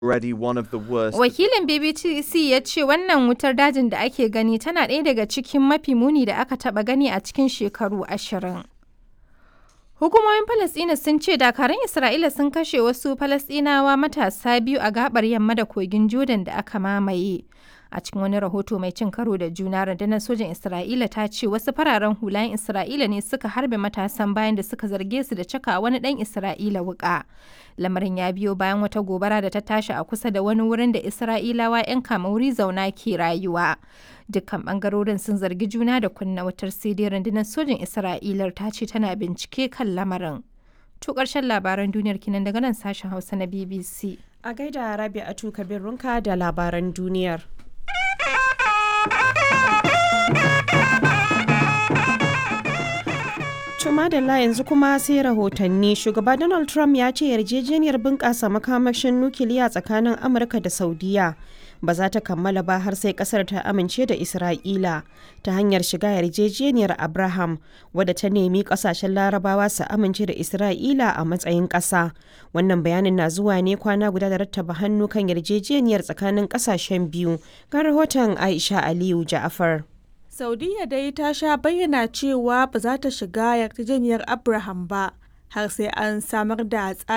already one of the worst. Wakilin BBC ya ce wannan wutar dajin da ake gani tana ɗaya daga cikin mafi muni da aka taɓa gani a cikin shekaru ashirin. Hukumomin Falasɗina sun ce dakarun Isra'ila sun kashe wasu Falasɗinawa matasa biyu a gabar yamma da kogin Jordan da aka mamaye. A cikin wani rahoto mai cin karo da juna rundunar sojin Isra'ila ta ce wasu fararen hulayen Isra'ila ne suka harbe matasan bayan da suka zarge su da caka wani ɗan Isra'ila wuƙa. Lamarin ya biyo bayan wata gobara da ta tashi a kusa da wani wurin da Isra'ilawa 'yan kamauri zauna ke rayuwa. Dukkan bangarorin sun zargi juna da kunna wutar sai dai rundunar sojin Isra'ilar ta ce tana bincike kan lamarin. To ƙarshen labaran duniyar kinan daga nan sashen Hausa na BBC. A gaida Rabi'atu Kabir Runka da labaran duniyar. Tuma da la yanzu kuma sai rahotanni shugaba Donald Trump ya ce yarjejeniyar bunƙasa makamashin nukiliya tsakanin Amurka da Saudiya ba za ta kammala ba har sai kasar ta amince da Isra'ila ta hanyar shiga yarjejeniyar Abraham wadda ta nemi kasashen larabawa su amince da Isra'ila a matsayin ƙasa. Wannan bayanin na zuwa ne kwana guda da rattaba hannu kan yarjejeniyar tsakanin ƙasashen biyu. Ga rahoton Aisha Aliyu Ja'afar. Saudiya dai ta sha bayyana cewa ba za ta shiga yarjejeniyar Abraham ba har sai an samar da